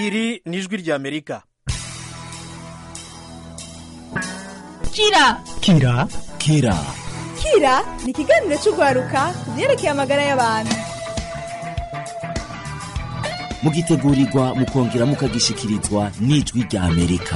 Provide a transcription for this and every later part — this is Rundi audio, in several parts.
iri ni ijwi ry'amerika kira kira kira kira ni ikiganiro cy'urwaruka ku byerekeye amagara y'abantu mugitegurirwa mukongera mukagishikirizwa n'ijwi rya amerika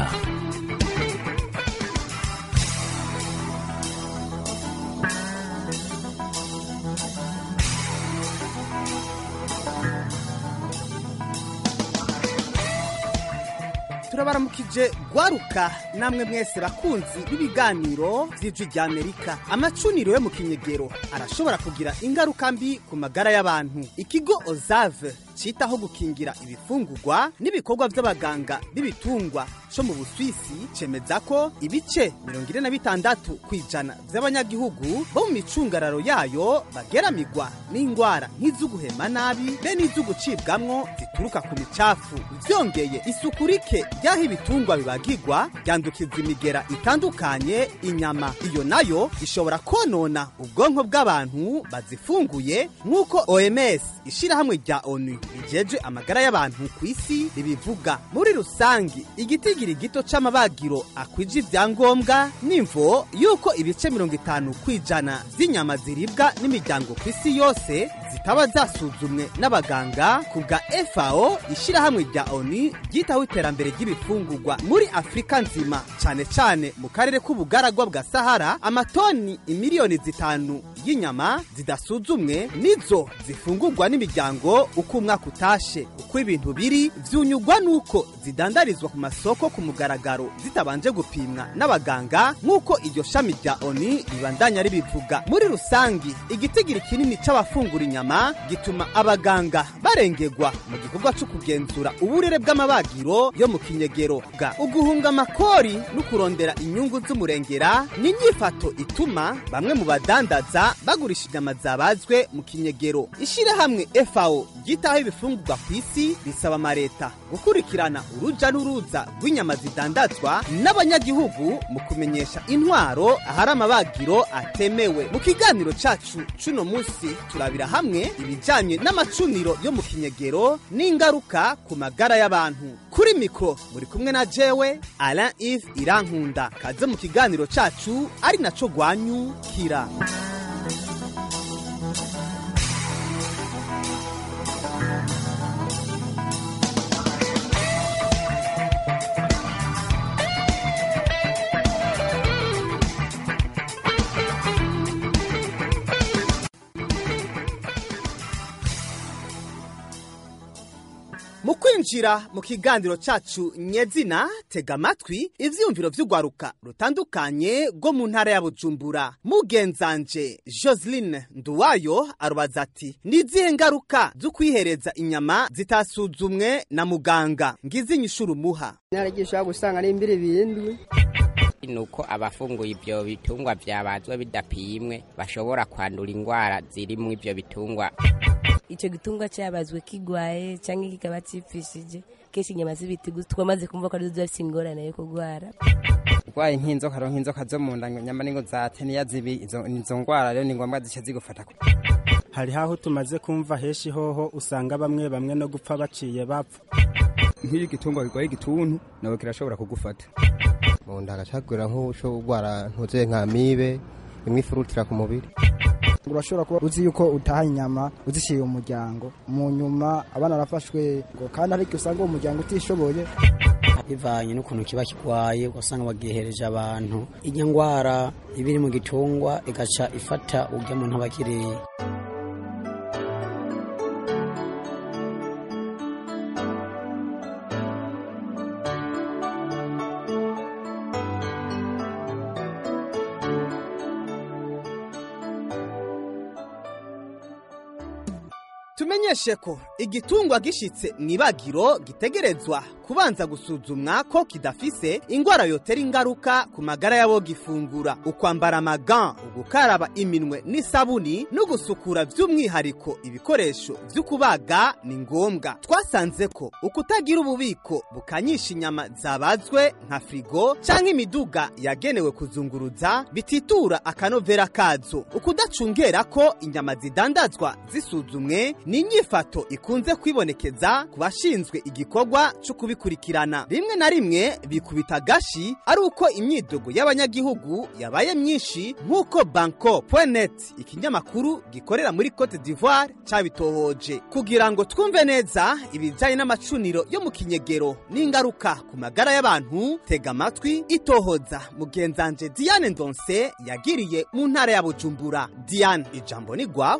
turabaramukije gwaruka namwe mwese bakunzi b'ibiganiro by'ijwi rya amerika amacuniro yo mu kinyegero arashobora kugira ingaruka mbi ku magara y'abantu ikigo ozave citaho gukingira ibifungurwa n'ibikorwa by'abaganga b'ibitungwa co mu buswisi cemeza ko ibice mirongo ine na bitandatu ku ijana by'abanyagihugu bo mu micungararo yayo bageramigwa n'ingwara nk'iz'uguhema nabi be n'iz'ugucibwamwo zituruka ku micafu vyongeye isuku rike ry'aho ibitungwa bibagirwa ryandukiza imigera itandukanye inyama iyo nayo ishobora konona ubwonko bw'abantu bazifunguye nk'uko oms ishirahamwe rya onu rijeje amagara y'abantu ku isi ribivuga muri rusangi igitigiri gito c'amabagiro akwije ivyangombwa n'imvo yuko ibice mirongo itanu kw'ijana z'inyama ziribwa n'imiryango ku isi yose zitaba zasuzumwe n'abaganga ku bwa fao ishirahamwe rya onu ryitaho iterambere ry'ibifungurwa muri afurika nzima cane cane mu karere k'ubugaragwa bwa sahara amatoni imiliyoni zitanu y'inyama zidasuzumwe nizo zifungurwa n'imiryango uko umwaka utashe uko ibintu biri vyunyugwa nuko zidandarizwa ku masoko ku mugaragaro zitabanje gupimwa n'abaganga nk'uko iryo shami rya oni ribandanya ribivuga muri rusangi igitigiri kinini c'abafungura inyama gituma abaganga barengerwa mu gikorwa co kugenzura uburere bw'amabagiro yo mu kinyegero bwa uguhunga amakori no kurondera inyungu z'umurengera ni inyifato ituma bamwe mu badandaza bagurisha inyama zabazwe mu kinyegero ishirahamwe fao ryitaho ibifungurwa ku isi risaba amareta gukurikirana uruja n'uruza rw'inyama zidandazwa n'abanyagihugu mu kumenyesha intwaro ahari amabagiro atemewe mu kiganiro cacu c'uno musi turabira hamwe ibijanye n'amacuniro yo mu kinyegero n'ingaruka ku magara y'abantu kuri mikro muri kumwe na jewe alain ive irankunda kaze mu kiganiro cacu ari naco gwanyu kira mu kwinjira mu kiganiro cacu nyezina tega amatwi ivyiyumviro vy'urwaruka rutandukanye rwo mu ntara ya bujumbura mugenzanje joseline nduwayo arubaza ati ni izihe ngaruka zo kwihereza inyama zitasuzumwe na muganga ngize inyishuru umuha naragisha gusanga ari imbiri bindwi nuko abafunguye ibyo bitungwa byabazwe bidapimwe bashobora kwandura indwara ziri mu ibyo bitungwa icyo gitungwa cyabazwe kigwaye cyangwa kikaba cyipfishije kenshi inyama z'ibitigu twamaze kumva ko arizo ziba zifite ingorane yo kurwara urwaye nk'inzoka ro nk'inzoka zo mu nda nyama n'ingo za teniya zibi izo izo ndwara rero ni ngombwa zica zigufata hari haho tumaze kumva henshi hoho usanga bamwe bamwe no gupfa baciye bapfa nk'iyo igitungwa kirwaye igituntu nawe kirashobora kugufata mu nda hagacagura nk'uco urwara ntuze nka mibe imwe ifurutira ku mubiri urashobora kuba uzi yuko utaha inyama uzishyiriye umuryango mu nyuma abana barafashwe ngo kandi ariko usanga uwo muryango utishoboye bivanye n'ukuntu kiba kirwaye ugasanga bagihereje abantu irya ndwara iba iri mu gitungwa igaca ifata urya muntu aba akiriye tumenyeshe ko igitungwa gishitse mw'ibagiro gitegerezwa kubanza gusuzumwa ko kidafise ingwara yotera ingaruka ku magara y'abo gifungura ukwambara amagan ugukaraba iminwe n'isabuni no gusukura by'umwihariko ibikoresho byo kubaga ni ngombwa twasanze ko ukutagira ububiko bukanyisha inyama zabazwe nka frigo cyangwa imiduga yagenewe kuzunguruza bititura akanovera kazo ukudacungera ko inyama zidandazwa zisuzumwe ni inyifato ikunze kwibonekeza ku bashinzwe igikorwa cyo kubikurikirana rimwe na rimwe bikubita gashi ari uko imyidogo y'abanyagihugu yabaye myinshi nk'uko banko net ikinyamakuru gikorera muri cote d'ivoire cyabitohoje kugira ngo twumve neza ibijyanye n'amacuniro yo mu kinyegero n'ingaruka ku magara y'abantu tega amatwi itohoza mugenzanje diane ndonse yagiriye mu ntara ya bujumbura diane ijambo ni gwawe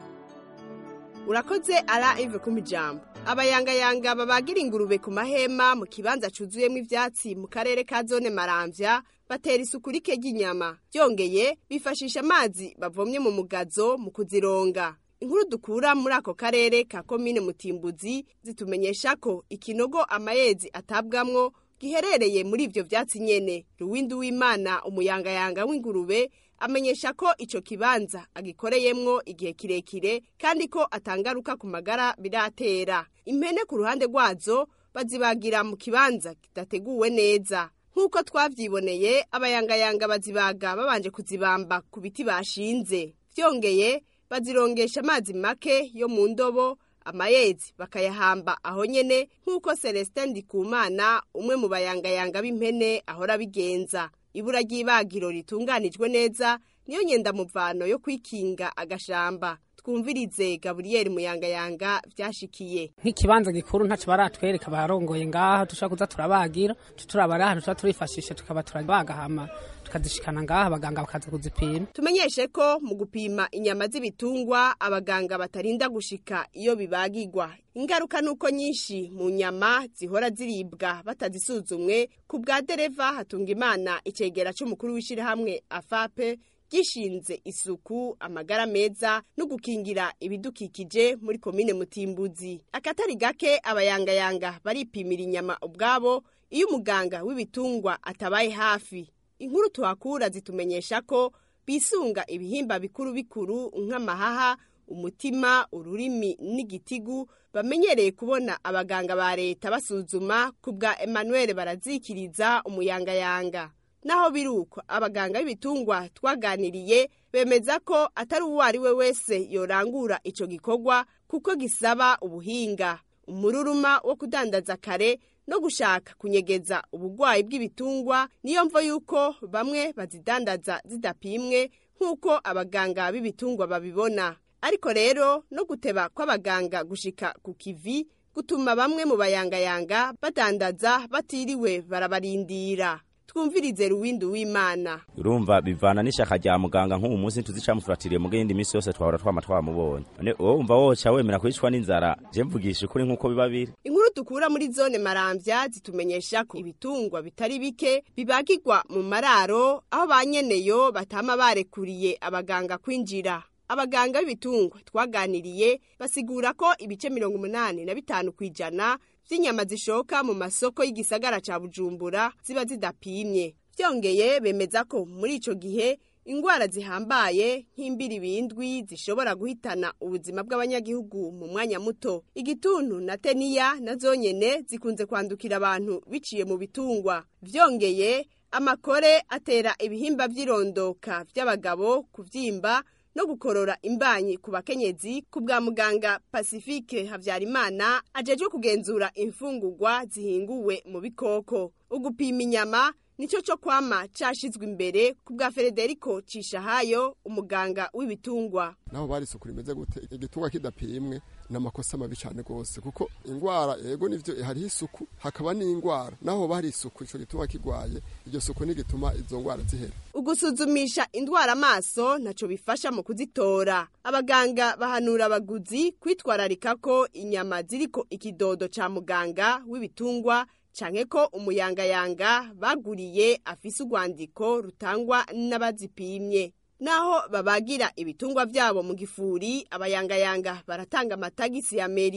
urakoze ara ive ku mijambo abayangayanga babagira ingurube ku mahema mu kibanza cuzuyemo ivyatsi mu karere ka zone maramvya batera isuku rike ry'inyama byongeye bifashisha amazi bavomye mu mugazo mu kuzironga inkuru dukura muri ako karere ka komine mutimbuzi zitumenyesha ko ikinogo amayezi atabwamwo giherereye muri ivyo vyatsi nyene ruwindi w'imana umuyangayanga w'ingurube amenyesha ko ico kibanza agikoreyemwo igihe kirekire kandi ko atangaruka ku magara biratera impene ku ruhande rwazo bazibagira mu kibanza kidateguwe neza nk'uko twavyiboneye abayangayanga bazibaga babanje kuzibamba ku biti bashinze vyongeye bazirongesha amazi make yo mu ndobo amayezi bakayahamba aho nyene nk'uko Celestin Ndikumana umwe mu bayangayanga b'impene ahora bigenza ibura ry'ibagiro ritunganijwe neza niyo nyenda muvano yo kwikinga agashamba twumvirize Gabriel Muyangayanga vyashikiye nk'ikibanza gikuru ntaco baratwereka barongoye ngaha dushaka kuza turabagira turabara ahantu tuba turifashisha tukaba turabaga hama tukazishikana ngaha abaganga bakaza kuzipima tumenyeshe ko mu gupima inyama z'ibitungwa abaganga batarinda gushika iyo bibagirwa ingaruka nuko nyinshi mu nyama zihora ziribwa batazisuzumwe ku bwa dereva hatunga imana icegera c'umukuru w'ishirahamwe afape gishinze isuku amagara meza no gukingira ibidukikije muri komine mutimbuzi akatari gake abayangayanga baripimira inyama ubwabo iyo umuganga w'ibitungwa atabaye hafi inkuru tuhakura zitumenyesha ko bisunga ibihimba bikuru bikuru nk'amahaha umutima ururimi n'igitigu bamenyereye kubona abaganga ba leta basuzuma ku bwa Emmanuel barazikiriza umuyangayanga naho biruko abaganga b'ibitungwa twaganiriye bemeza ko atari uwo ari we wese yorangura ico gikorwa kuko gisaba ubuhinga umururuma wo kudandaza kare no gushaka kunyegeza ubugwayi bw'ibitungwa niyo mvo yuko bamwe bazidandaza zidapimwe nk'uko abaganga b'ibitungwa babibona ariko rero no guteba kw'abaganga gushika ku kivi gutuma bamwe mu bayangayanga badandaza batiriwe barabarindira twumvirize ruwindi w'imana urumva bivana n'ishaka rya muganga nk'ubu munsi tuzicamufuratiriye mu yindi minsi yose twahora twama twamubonye none wowe umva woca wemera kwicwa n'inzara je mvugisha ukuri nk'uko biba biri inkuru dukura muri zone maramvya zitumenyesha ko ibitungwa bitari bike bibagirwa mu mararo aho ba nyeneyo batama barekuriye abaganga kwinjira abaganga b'ibitungwa twaganiriye basigura ko ibice mirongo umunani na bitanu ku ijana vy'inyama zishoka mu masoko y'igisagara ca bujumbura ziba zidapimye vyongeye bemeza ko muri ico gihe ingwara zihambaye nk'imbiribindwi zishobora guhitana ubuzima bw'abanyagihugu mu mwanya muto igituntu na teniya na zonyene zikunze kwandukira abantu biciye mu bitungwa vyongeye amakore atera ibihimba vy'irondoka vy'abagabo kuvyimba no gukorora imbanyi ku bakenyezi ku bwa muganga Pacifique Havyarimana ajejwe kugenzura imfungurwa zihinguwe mu bikoko ugupima inyama nico cyo kwama cashizwe imbere ku bwa Federico Cishahayo umuganga w'ibitungwa naho bari isuku rimeze gute igitungwa kidapimwe n'amakosa mabi cyane rwose kuko ingwara yego nivyo hariho isuku hakaba n'ingwara naho bari isuku ico gitungwa kigwaye iryo suku nigituma izo ngwara zihera ugusuzumisha indwara amaso naco bifasha mu kuzitora abaganga bahanura abaguzi kwitwararika ko inyama ziriko ikidodo ca muganga w'ibitungwa canke ko umuyangayanga baguriye afise urwandiko rutangwa n'abazipimye naho babagira ibitungwa vyabo mu gifuri abayangayanga baratanga amatagisi ya meri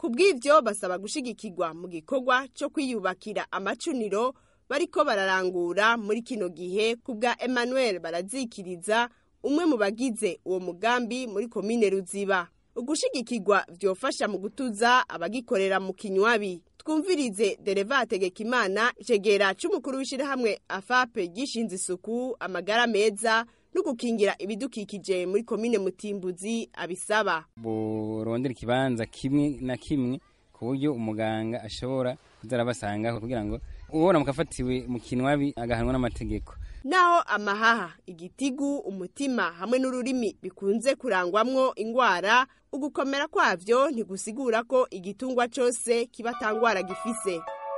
ku bw'ivyo basaba gushigikirwa mu gikorwa co kwiyubakira amacuniro bariko bararangura muri kino gihe ku bwa emmanuel barazikiriza umwe mu bagize uwo mugambi muri komine ruziba ugushigikirwa vyofasha mu gutuza abagikorera mu kinywabi twumvirize dereva hategekimana icegera c'umukuru w'ishirahamwe afape gishinze isuku amagara meza no gukingira ibidukikije muri komine mutimbuzi abisaba burondera ikibanza kimwe na kimwe ku buryo umuganga ashobora kuza arabasangaho kugira ngo ubona mukafatiwe mu kinwabi agahanwa n'amategeko naho amahaha igitigu umutima hamwe n'ururimi bikunze kurangwamwo ingwara ugukomera kwavyo ntigusigura ko igitungwa cose kiba tangwara gifise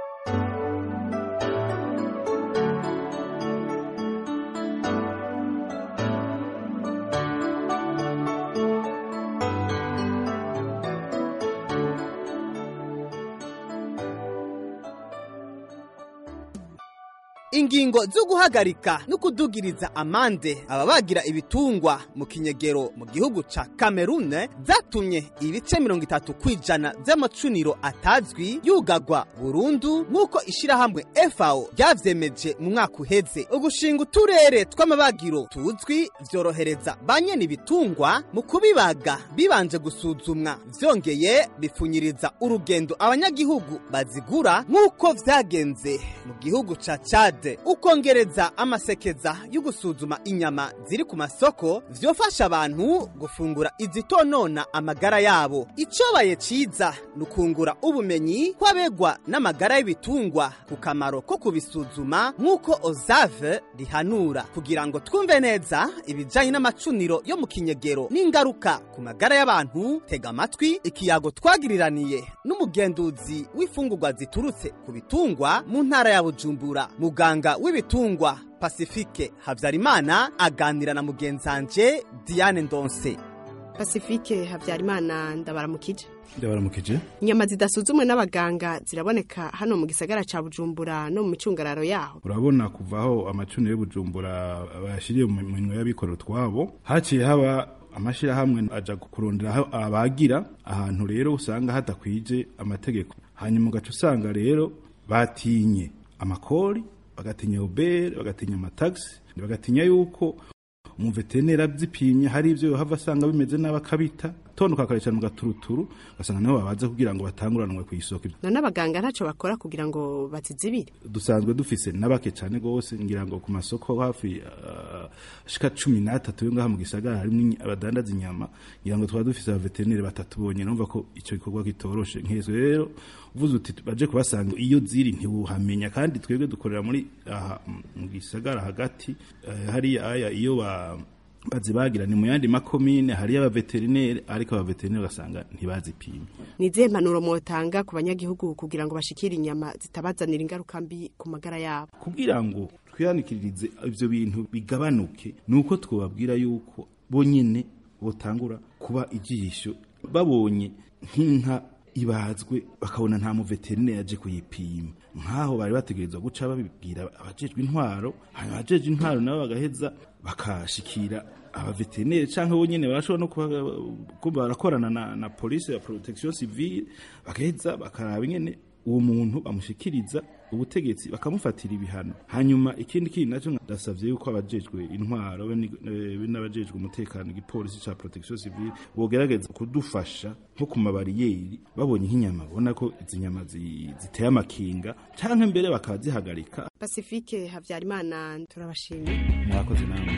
ingingo zo guhagarika no kudugiriza amande ababagira ibitungwa mu kinyegero mu gihugu ca kamerune zatumye ibice mirongo itatu kw'ijana vy'amacuniro atazwi yugagwa burundu nk'uko ishirahamwe fao ryavyemeje mu mwaka uheze ugushinga uturere tw'amabagiro tuzwi vyorohereza ba nyene ibitungwa mu kubibaga bibanje gusuzumwa vyongeye bipfunyiriza urugendo abanyagihugu bazigura nk'uko vyagenze mu gihugu ca cade ukongereza amasekeza yo gusuzuma inyama ziri ku masoko vyofasha abantu gufungura izitonona amagara yabo icobaye ciza ni ukungura ubumenyi kw'abegwa n'amagara y'ibitungwa ku kamaro ko kubisuzuma nk'uko ozave rihanura kugira ngo twumve neza ibijanye n'amacuniro yo mu kinyegero n'ingaruka ku magara y'abantu tega amatwi ikiyago twagiriraniye n'umugenduzi w'imfungurwa ziturutse ku bitungwa mu ntara ya bujumbura muganga w'ibitungwa pasifike habyarimana aganira na mugenzanje diane ndonse pasifike habyarimana ndabaramukije ndabaramukije inyama zidasuzumwe n'abaganga ziraboneka hano mu gisagara ca bujumbura no mu micungararo yaho urabona kuva aho amacuniro y'ubujumbura bayashyiriye mu minwe y'abikorera utwabo haciye haba amashyirahamwe aja kurondera aho abagira ahantu rero usanga hadakwije amategeko hanyuma ugaca usanga rero batinye amakori bagatinya ubere bagatinya amatagisi bagatinya yuko umuveterineri abyipimye hari ibyo yohava asanga bimeze nabi akabita tonduka akayicara mu gaturuturu ugasanga niho babaze kugira ngo batanguranwe ku isoko none abaganga ntacyo bakora kugira ngo bazizibire dusanzwe dufise n'abake cyane rwose ngira ngo ku masoko hafi uh, shika cumi n'atatu yo ngaha mu gisagara harimo abadandaza inyama ngira ngo twaba dufise abaveterineri batatu bonyine numva ko icyo gikorwa kitoroshe nk'ezo rero uvuze uti baje kubasanga iyo ziri ntibuhamenya kandi twebwe dukorera muri aha mu gisagara hagati uh, hariya aya iyo ba bazibagira ni mu yandi makomine hariyo abaveterineri ariko abaveterineri ugasanga ntibazipimye ni izihe mpanuro mwotanga ku banyagihugu kugira ngo bashikire inyama zitabazanira ingaruka mbi ku magara yabo kugira ngo twihanikiririze ibyo bintu bigabanuke ni uko twababwira yuko bonyine botangura kuba ijisho babonye nk'inka ibazwe bakabona nta muveterineri yaje kuyipima nk'aho bari bategerezwa guca babibwira abajejwe intwaro hanyuma abajejwe intwaro nabo bagaheza bakashikira abaveterineri cyangwa bonyine barashobora no kuba barakorana na, na polisi ya protection civile bagaheza bakaraba ingene uwo muntu bamushikiriza ubutegetsi bakamufatira ibihano hanyuma ikindi kintu nacyo ndasavye yuko abajejwe intwaro be n'abajejwe umutekano igipolisi ca protection civile bogerageza kudufasha nko ku mabariyeri babonye nk'inyama babona ko izi nyama ziteye amakinga canke mbere bakazihagarika pacifique habyarimana turabashimiye murakoze namwe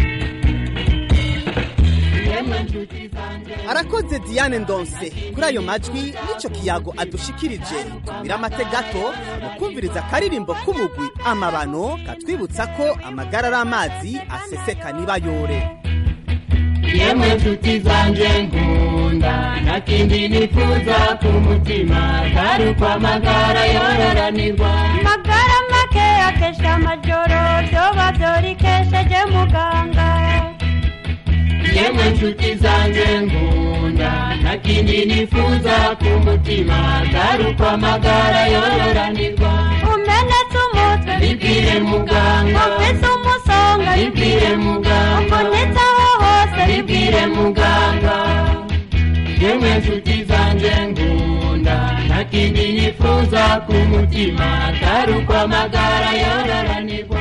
arakoze diane ndonse kuri ayo majwi n'icyo kiyago adushikirije tumira amate gato mu kumviriza akaririmbo k'umugwi amabano katwibutsa ko amagara ari amazi aseseka nibayore yemwe nshuti zanjye nkunda nta kindi nifuza ku mutima atari uko amagara yororanirwa magara make akesha amajoro byoba byorikesheje muganga yemwe nshuti zanjye nkunda nta kindi nifuza ku mutima atari uko amagara yororanirwa umenetse umutwe bibwire muganga ufise umusonga bibwire muganga ubonetse aho hose bibwire muganga yemwe nshuti zanjye nkunda nifuza ku mutima atari uko amagara yororanirwa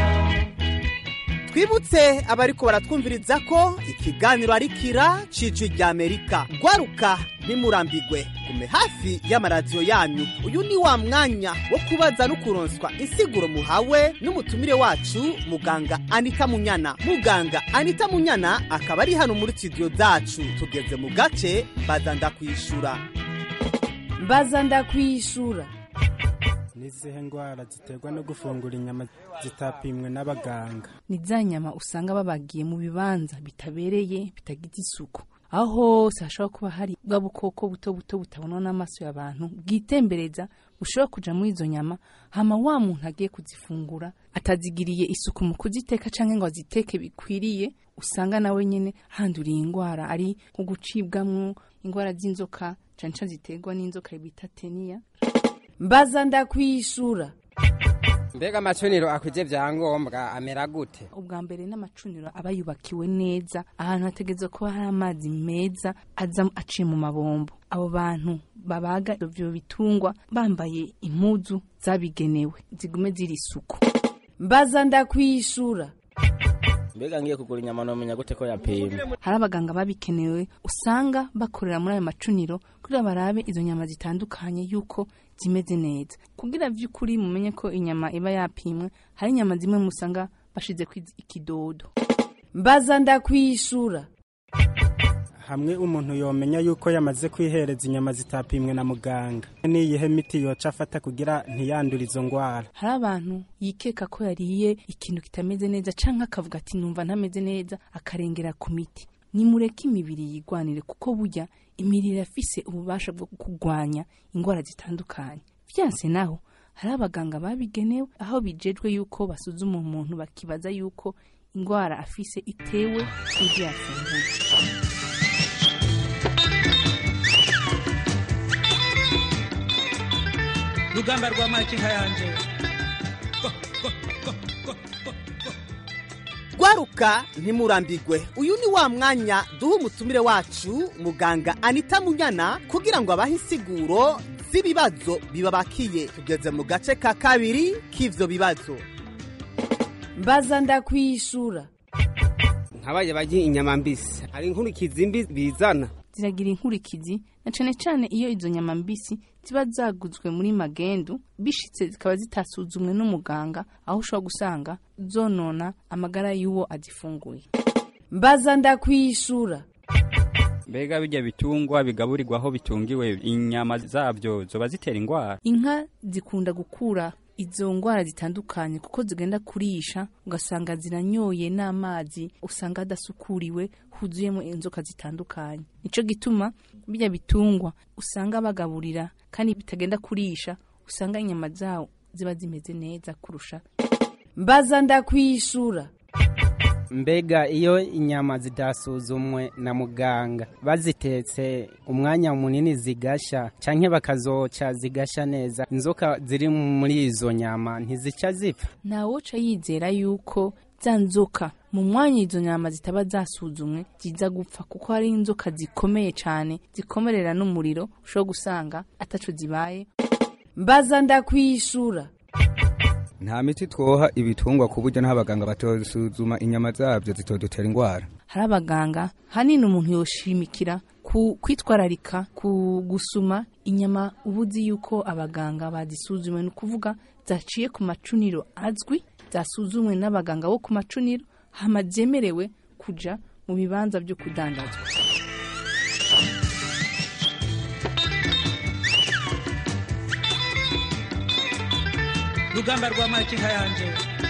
twibutse abariko baratwumviriza ko ikiganiro ari kira cijwi rya amerika gwaruka ntimurambigwe gume hafi y'amaradiyo yanyu uyu ni wa mwanya wo kubaza no kuronswa insiguro muhawe n'umutumire wacu muganga anita munyana muganga anita munyana akaba ari hano muri studio zacu tugeze mu gace baza ndakwishura mbaza ndakwishura n'izihe ndwara ziterwa no gufungura inyama zitapimwe n'abaganga ni za nyama usanga babagiye mu bibanza bitabereye bitagize isuku aho hose hashobora kuba hari bwa bukoko buto buto butabonwa n'amaso y'abantu bwitembereza bushobora kuja muri izo nyama hama wa muntu agiye kuzifungura atazigiriye isuku mu kuziteka canke ngo aziteke bikwiriye usanga nawe nyene handuriye ingwara ari nko gucibwamwo ingwara z'inzoka cane cane ziterwa n'inzoka bita teniya mbaza ndakwishura mbega amacuniro akwije vyangombwa amera gute ubwa mbere n'amacuniro aba yubakiwe neza ahantu hategerezwa kuba hari amazi meza aza aciye mu mabombo abo bantu babaga ivyo bitungwa bambaye impuzu zabigenewe zigume ziri isuku mbaza ndakwishura mbega ngiye kugura inyama nomenya gute ko yapimwe hari abaganga babikenewe usanga bakorera muri ayo macuniro kugira barabe izo nyama zitandukanye yuko zimeze neza kugira vy'ukuri mumenye ko inyama iba yapimwe hari inyama zimwe musanga bashize ikidodo mbaza ndakwishura hamwe umuntu yomenya yuko yamaze kwihereza inyama zitapimwe na muganga niyihe miti yoca afata kugira ntiyandure izo ndwara hari abantu yikeka ko yariye ikintu kitameze neza canke akavuga ati numva ntameze neza akarengera ku miti nimureke imibiri yigwanire kuko burya imirire afise ububasha bwo kurwanya indwara zitandukanye vyanse naho hari abaganga babigenewe aho bijejwe yuko basuzuma umuntu bakibaza yuko indwara afise itewe n'ivyo yafunguye rugamba rwa makinka yanje gwaruka ntimurambigwe uyu ni wa mwanya duha umutumire wacu muganga anita munyana kugira ngo abahe insiguro z'ibibazo bibabakiye tugeze mu gace ka kabiri k'ivyo bibazo mbaza ndakwishura nkabaye barya inyama mbisi hari inkurikizi mbi bizana ziragira inkurikizi na cane cane iyo izo nyama mbisi ziba zaguzwe muri magendu bishitse zikaba zitasuzumwe n'umuganga aho ushobora gusanga zonona amagara y'uwo azifunguye mbaza ndakwishura mbega bijya bitungwa bigaburirwa aho bitungiwe inyama zabyo zoba zitera indwara inka zikunda gukura izo ndwara zitandukanye kuko zigenda kurisha ugasanga ziranyoye n'amazi usanga hadasukuriwe huzuyemo inzoka zitandukanye nico gituma bijya bitungwa usanga bagaburira kandi bitagenda kurisha usanga inyama zawo ziba zimeze neza kurusha mbaza ndakwishura mbega iyo inyama zidasuzumwe na muganga bazitetse umwanya munini zigasha canke bakazoca zigasha neza inzoka ziri muri izo nyama ntizica zipfa ntawoca yizera yuko za nzoka mu mwanya izo nyama zitaba zasuzumwe ziza gupfa kuko hari inzoka zikomeye cyane zikomerera n'umuriro ushobora gusanga ataco zibaye mbaza ndakwishura nta miti twoha ibitungwa ku buryo n'abaganga batosuzuma inyama zabyo zitodutera indwara hari abaganga hanini umuntu yoshimikira ku kwitwararika ku gusuma inyama uba uzi yuko abaganga bazisuzumwe ni ukuvuga zaciye ku macuniro azwi zasuzumwe n'abaganga bo ku macuniro hama zemerewe kuja mu bibanza byo kudandazwa rugamba rwa makinka yanje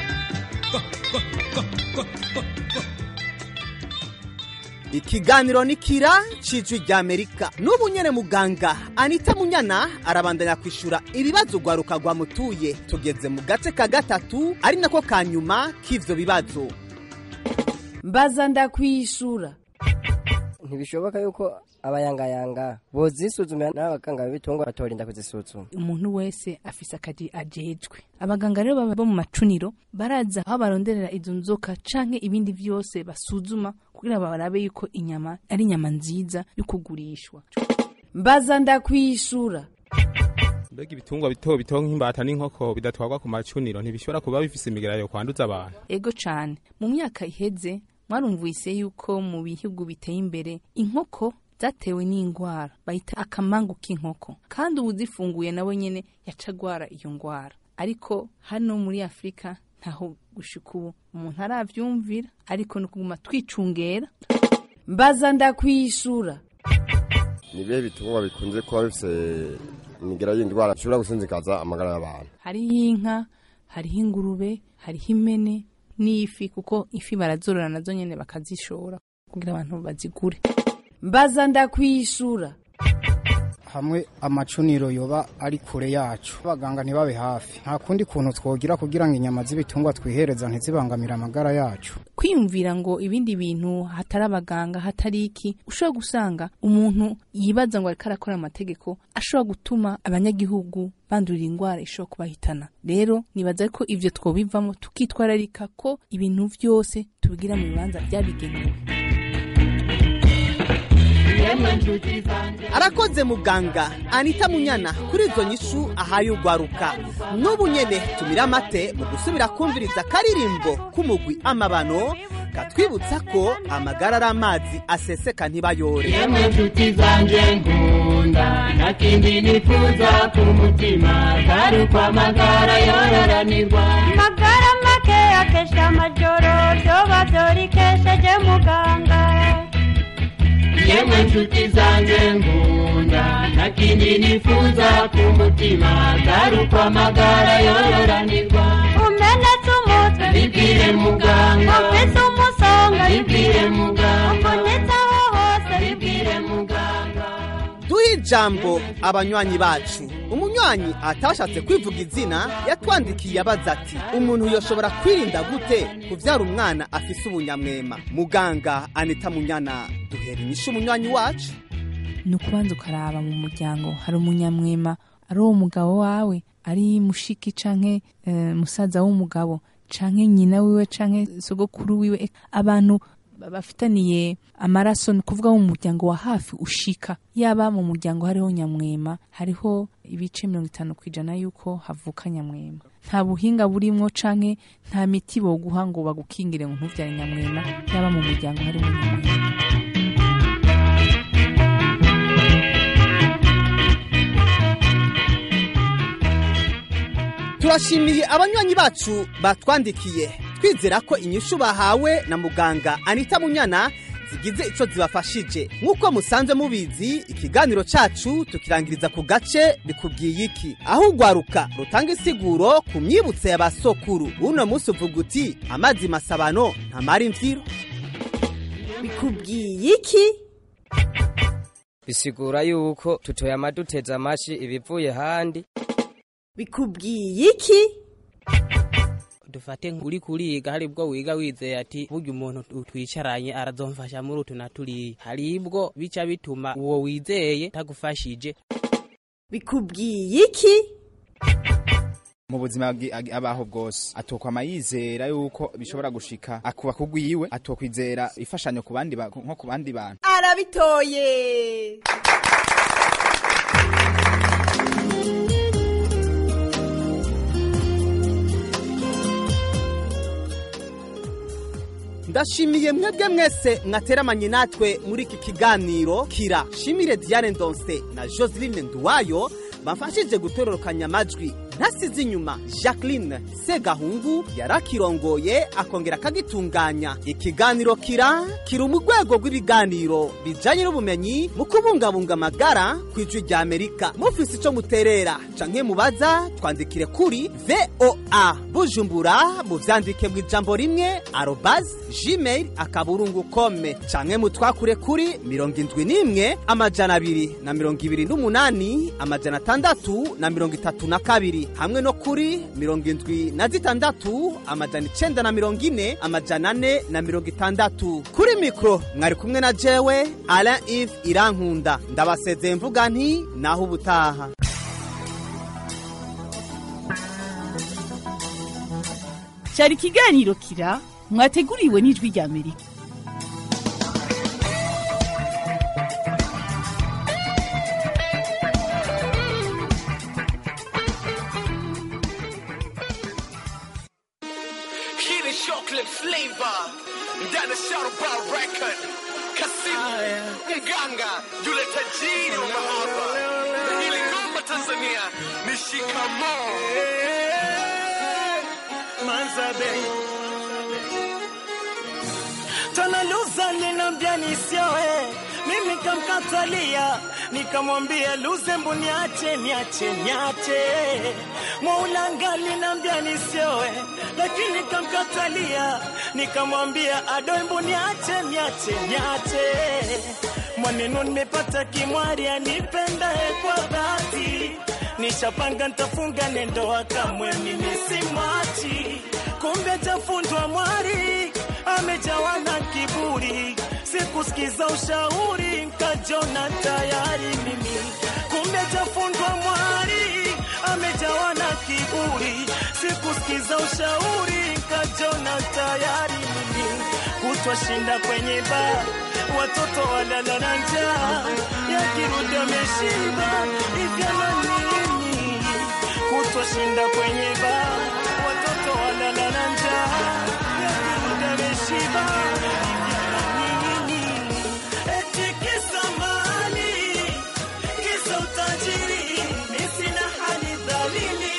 ikiganiro ni kira cijwi rya amerika n'ubu nyene muganga anita munyana arabandanya kwishura ibibazo rwaruka rwamutuye tugeze mu gace ka gatatu ari nako ka nyuma k'ivyo bibazo mbaza ndakwishura ntibishoboka yuko abayangayanga bozisuzumira n'abaganga b'ibitungwa batorinda kuzisuzuma umuntu wese afise akazi ajejwe abaganga rero baba bo mu macuniro baraza aho baronderera izo nzoka canke ibindi vyose basuzuma kugira barabe yuko inyama ari inyama nziza yo kugurishwa mbaza ndakwishura mbega ibitungwa bito bito nk'imbata n'inkoko bidatwarwa ku macuniro ntibishobora kuba bifise imigera yo kwanduza abantu ego cane mu myaka iheze mwarumvise yuko mu bihugu biteye imbere inkoko zatewe n'indwara bayita akamangu k'inkoko kandi uwuzifunguye nawe nyene yaca agwara iyo ndwara ariko hano muri afurika ntaho gushika ubu umuntu aravyumvira ariko ni ukuguma twicungera mbaza ndakwishura ni ibihe bitungwa bikunze kuba bifise imigera y'indwara ishobora gusinzikaza amagara y'abantu hariho inka hariho ingurube hariho impene n'ifi kuko ifi barazorora nazo nyene bakazishora kugira abantu bazigure mbaza ndakwishura hamwe amacuniro yoba ari kure yacu abaganga ntibabe hafi nta kundi kuntu twogira kugira ngo inyama z'ibitungwa twihereza ntizibangamire amagara yacu kwiyumvira ngo ibindi bintu hatari abaganga hatari iki ushobora gusanga umuntu yibaza ngo ariko arakora amategeko ashobora gutuma abanyagihugu bandurira indwara ishobora kubahitana rero nibaza ko ivyo twobivamo tukitwararika ko ibintu vyose tubigira mu bibanza byabigenewe arakoze muganga anita munyana kuri izo nyishu ahaye ugwaruka n'ubu nyene tumira amate mu gusubira kumviriza akaririmbo k'umugwi amabano katwibutsa ko amagara ari amazi aseseka ntibayore yemwe nshuti zanje nkunda nta kindi nifuza ku mutima atari uko amagara yororanirwa magara make akesha amajoro vyoba vyorikesheje muganga yemwe nshuti zanjye nkunda nta kindi nifuza ku mutima atari uko amagara yororanirwa umenetse umutwe bibwire muganga ufise umusonga bibwire muganga ubonetsaho hose bibwire muganga duhe ijambo abanywanyi bacu umunywanyi atashatse kwivuga izina yatwandikiye abaza ati umuntu yoshobora kwirinda gute kuvyara umwana afise ubunyamwema muganga anita munyana duhera inyishu umunywanyi wacu ni ukubanza ukaraba mu muryango hari umunyamwema ari uwo mugabo wawe ari mushiki canke eh, musaza w'umugabo canke nyina wiwe canke sogokuru wiwe abantu bafitaniye amaraso ni kuvuga mu muryango wa hafi ushika yaba mu muryango hariho nyamwema hariho ibice mirongo itanu ku ijana yuko havuka nyamwema nta buhinga burimwo canke nta miti boguha ngo bagukingire ngo ntuvyare nyamwema yaba mu muryango harimo nyamwema turashimiye abanywanyi bacu batwandikiye twizera ko inyishu bahawe na muganga anita munyana zigize ico zibafashije nk'uko musanzwe mubizi ikiganiro cacu tukirangiriza ku gace bikubwiye iki aho ugwaruka rutanga isiguro ku myibutso ya basokuru uno munsi uvuga uti amazi masabano ntamara imvyiro bikubwiye iki bisigura yuko tutoyama duteze amashi ibivuye handi bikubwiye iki dufate uri kuriga hari ubwo wiga wizeye ati burya umuntu twicaranye arazomfasha muri utu na turiya hari ubwo bica bituma uwo wizeye tagufashije bikubwiye iki mu buzima bwi- ag- abaho bwose atokwama yizera yuko bishobora gushika akuba kugwiwe atokwizera ifashanyo ku bandi ba- nko ku bandi bantu arabitoye ndashimiye mwebwe mwese mwateramanye natwe muri iki kiganiro kira shimire diane ndonse na joseline nduwayo bamfashije gutororokanya amajwi ntasize inyuma jacqueline segahungu yarakirongoye akongera akagitunganya ikiganiro kira kiri mu rwego rw'ibiganiro bijanye n'ubumenyi mu kubungabunga amagara ku ijwi rya amerika mufise ico muterera canke mubaza twandikire kuri voa bujumbura muvyandike mu ijambo rimwe arobas gmail akaburungu kome canke mutwakure kuri mirongo indwi n'imwe amajana abiri na mirongo ibiri n'umunani amajana atandatu na mirongo itatu na kabiri hamwe no kuri mirongo indwi na zitandatu amajana icenda na mirongo ine amajana ane na mirongo itandatu kuri mikoro mwari kumwe na jewe alain ive irankunda ndabasezeye mvuga nti naho ubutaha cyari ikiganiro kira mwateguriwe n'ijwi rya amerika na shout about record Kasimu mganga yule tajiri wa mahaba na hili ngoma Tanzania ni shikamoo Manzabe Tanaluza linambia nisioe, mimi kamkatalia, nikamwambia Luzembu niache, niache, niache. Mwaulanga linambia nisioe, lakini kamkatalia, nikamwambia Adoembu niache, niache, niache. Mwaneno nimepata kimwari anipendae kwa dhati, nishapanga ntafunga ndoa kamwe mimi simwachi, kumbe tafundwa mwari amejawa na kiburi, sikusikiza ushauri, nkajona tayari mimi, kumbe jafundwa mwari, amejawa na kiburi, sikusikiza ushauri, nkajona tayari mimi, kutwa shinda kwenye baa, watoto walala na njaa, yakirudi ameshiba, ivyana nini? Kutwa shinda kwenye baa, watoto walala na njaa ameshiba eti kisa mali kisa utajiri mi sina hali dhalili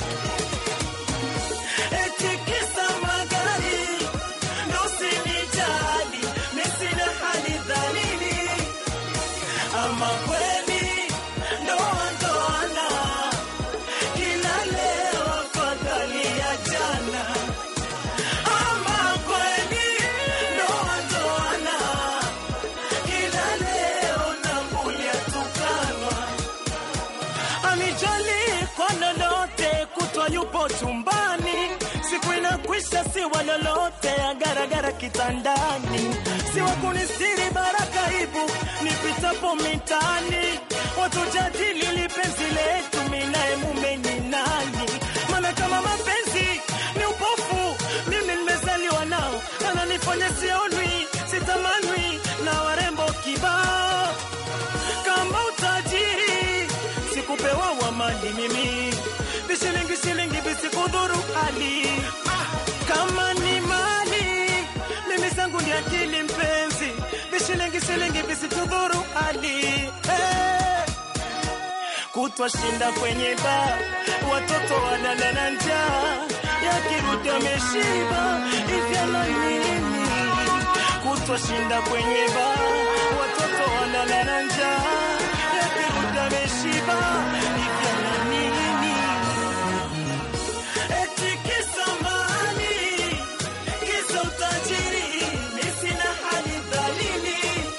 eti kisa magari ndo sinijali mi sina hali dhalili ama kweli ndoa ndoana kila leo afadhali ya jana ama kweli ndoa ndoana kila leo nambulia tukanwa amijali kwa lolote kutwa yupo chumbani siku inakwisha siwa lolote agaragara kitandani siwa kunistiri baraka ibu nipitapo mitani watu jadili lipenzi letu minaye mume ni nani maana kama mapenzi ni upofu mimi nimezaliwa nao ananifanya sionwi sitamanwi na warembo kibao kama utajiri sikupewa wa mali mimi vishilingi shilingi visikudhuru hali kama ni mali mimi zangu ndi akili mpenzi vishilingi shilingi visitudhuru hali hey. kutwa shinda kwenye baa watoto walala na njaa yakirudi ameshiba ivyana nini kutwa shinda kwenye baa watoto walala na njaa yakirudi ameshiba ivyana nini eti kisa mali kisa utajiri mi sina hali dhalili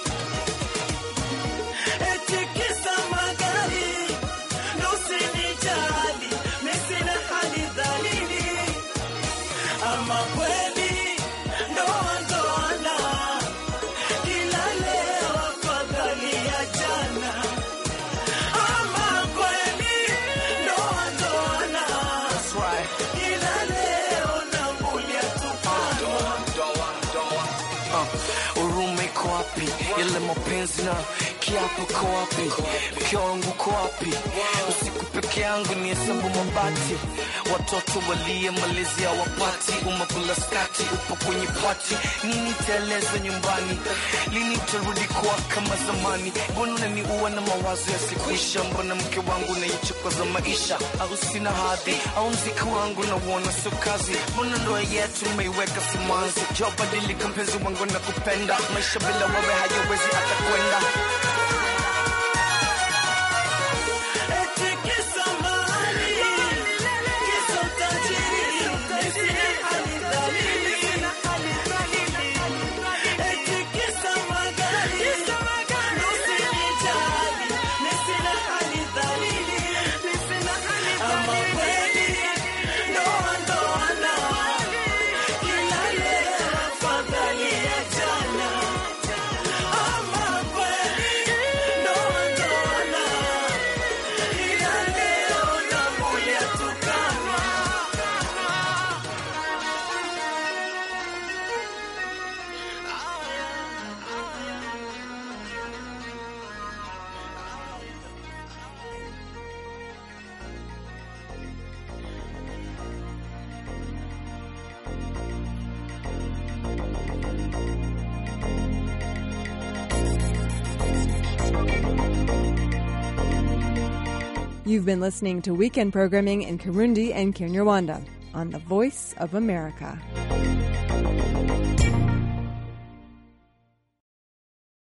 eti kisa magari ndo usinijali mi sina hali dhalili ama kweli ndoa ndoana kila leo afadhali ya jana ama kweli ndoa ndoana kila leo nambulia tupanwa Uh, urume iko wapi? Yale mapenzi na kiapo ko wapi? Mke wangu ko wapi? Usiku peke yangu ni hesabu mabati, watoto walie malezi hawapati, umekula skati, upo kwenye pati, nini taeleza nyumbani? Lini tarudi kuwa kama zamani? Mbona unaniua na mawazo yasikuisha? Mbona mke wangu naichokoza maisha? Au sina hadhi? Au mziki wangu nauona sio kazi? Mbona ndoa yetu umeiweka simanzi? Jo, badilika mpenzi wangu na kupenda, maisha bila wewe hayawezi hata kwenda. eti kisa mali kisa utajiri mi sina hali dhalili eti kisa magari ndo usinijali mi sina hali dhalili ama kweli ndoa ndoana kila leo afadhali ya jana ama You've been listening to weekend programming in Kirundi and Kinyarwanda on the Voice of America.